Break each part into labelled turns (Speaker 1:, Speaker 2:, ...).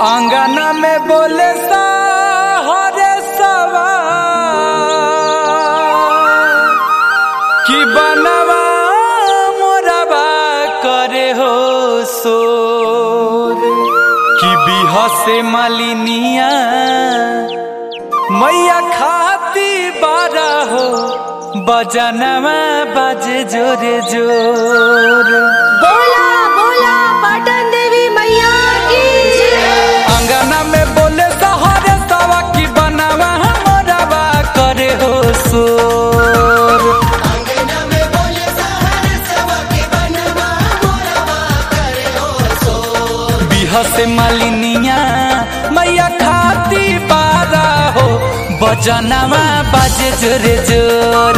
Speaker 1: आंगना में बोले हरे सवा कि बनवा मोरवा करे हो सोर कि बिह से मालिनिया मैया खाती बारा हो बजनवा बाजे जोरे जोर
Speaker 2: बोला बोला पाटन देवी मैया की
Speaker 1: अंगना में बोले सहरे सवा की बनावा मोरवा करे हो सोर बिह से मालिनिया मैया खाती बारा हो बजनवा बाजे जोरे जोर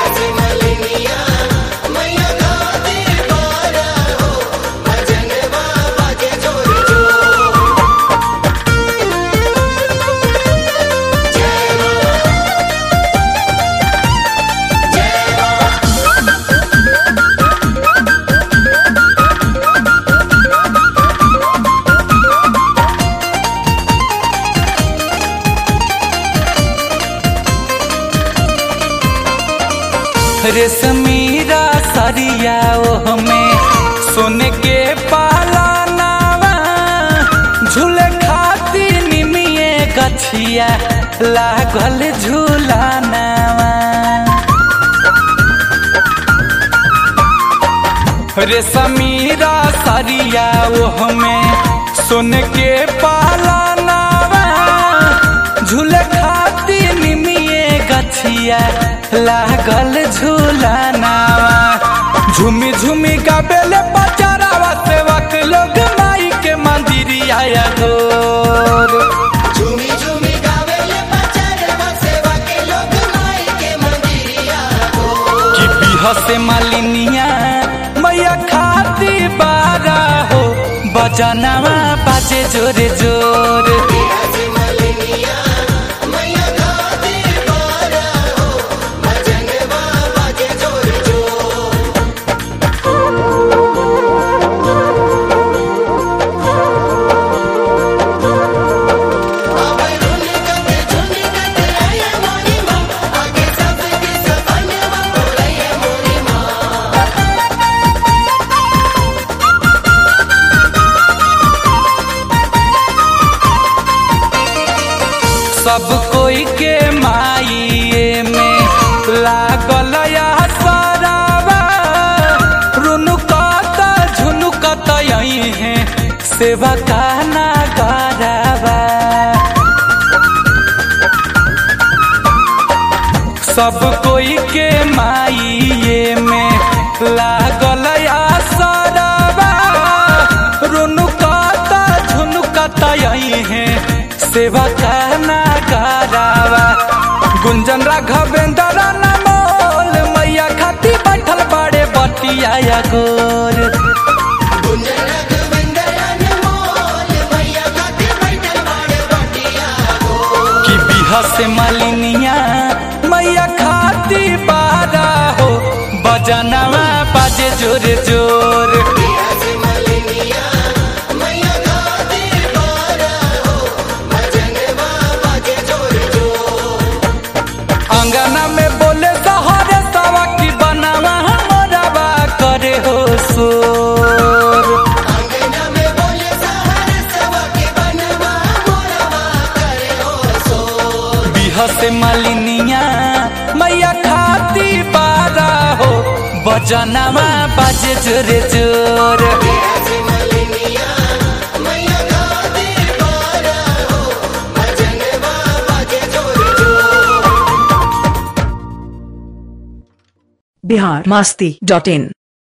Speaker 1: रेशमीरा सरिया ओ हमें सोने के पाला नावा झूले खाती निमिए गछिया लागल झूला नावा रेशमीरा सरिया ओ हमें सोने के पाला नावा झूले खाती निमिए गछिया लागल झूला नावा झूमी झूमी गाबेले बचारावा सेवक लोग माई के मंदिर आया गोर
Speaker 3: झूमी झूमी गावेले बचारवा सेवा के लोग माई के मंदिरिया
Speaker 1: कि बिह से मालिनिया मैया खाती बारा हो बजनवा बाजे जोरे जोर
Speaker 3: से मलिनिया मैया खाती बारा हो भजन बाबा के जोर जोर आवे रुनी कते झुनी कते आया मोरी माँ आगे सबके सपनवा बोलैया मोरी माँ
Speaker 1: सब कोई के माई में लागल या सरावा रुनुकत झुनुकत यही है सेवा का नागारावा सब कोई के माई में लागल या सरावा रुनुकत झुनुकत यही है सेवा करना करावा गुंजन राघवेंद्र नमोल मैया खाती बैठल बड़े बटिया गोर
Speaker 3: गुंजन रघुवेंद्र अनमोल मैया खाती बैठल बाड़े बटिया
Speaker 1: कि बिह से मालिनिया मैया खाती बारा हो बजनवा बाजे जोर जोर
Speaker 3: से मलिनिया मैया खाती बारा हो भजन बाबा के जोर जोर
Speaker 1: अंगना में बोले सहरे सवा की बनावा मोरवा करे हो सोर
Speaker 3: अंगना में बोले सहर सवा के बनवा मोरवा करे हो सो
Speaker 1: बिह से मालिनिया मैया खाती बारा हो बजनवा बाजे जोरे जोर
Speaker 3: से मलिनिया मैया खाती बारा हो भजन बाबा के जोर जोर
Speaker 4: बिहार मस्ती डॉट इन